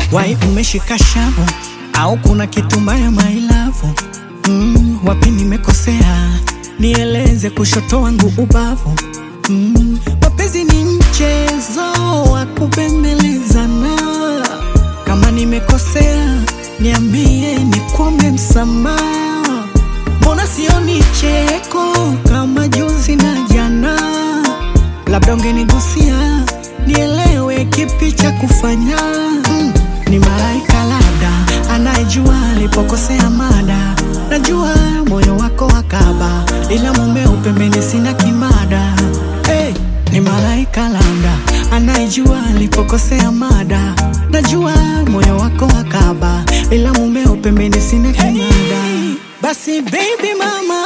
wai umeshika shavu au kuna kitu mbaya mailavu mm, wapi nimekosea nieleze kushoto wangu ubavu mm, mapenzi ni mchezo wa kupembelezana kama nimekosea niambie nikwombe msamaha mbona sioni cheko kama juzi na jana labda ungenigusia nielewe kipi cha kufanya mm, ni malaika labda anayejua alipokosea mada najua moyo wako wakaba ila mumeo pembeni sina kimada hey, ni malaika labda anayejua alipokosea mada najua moyo wako wakaba ila mumeo pembeni sina kimada basi baby mama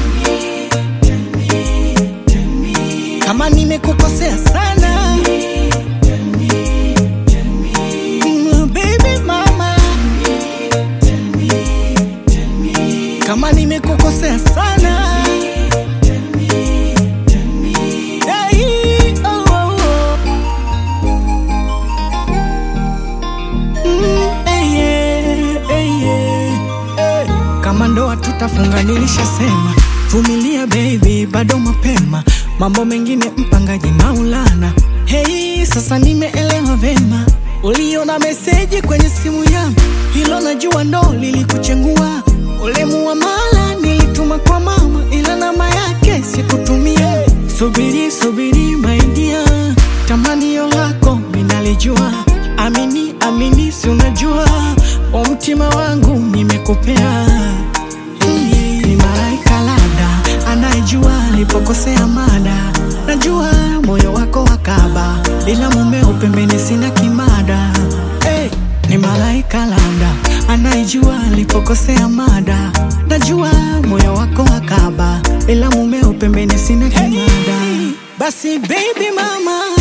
kama nimekukosea sana Mm, baby mama kama nimekukosea sana Hey, oh, oh, oh. Mm, hey, yeah, hey, yeah, hey. kama ndoa tutafunga nilishasema vumilia baby bado mapema mambo mengine mpangaji maulana hei sasa nimeelewa vema uliona meseji kwenye simu yangu hilo najua ndo lilikuchengua ule muamala nilituma kwa mama ila namba yake sikutumia subiri subiri maidia tamanio lako minalijua amini amini si unajua wa mtima wangu nimekupea ni malaika labda anayejua alipokosea mada najua moyo wako wakaba ila mumeo pembeni sina kimada hey, ni malaika labda anayejua alipokosea mada najua moyo wako wakaba ila mumeo pembeni sina kimada basi baby mama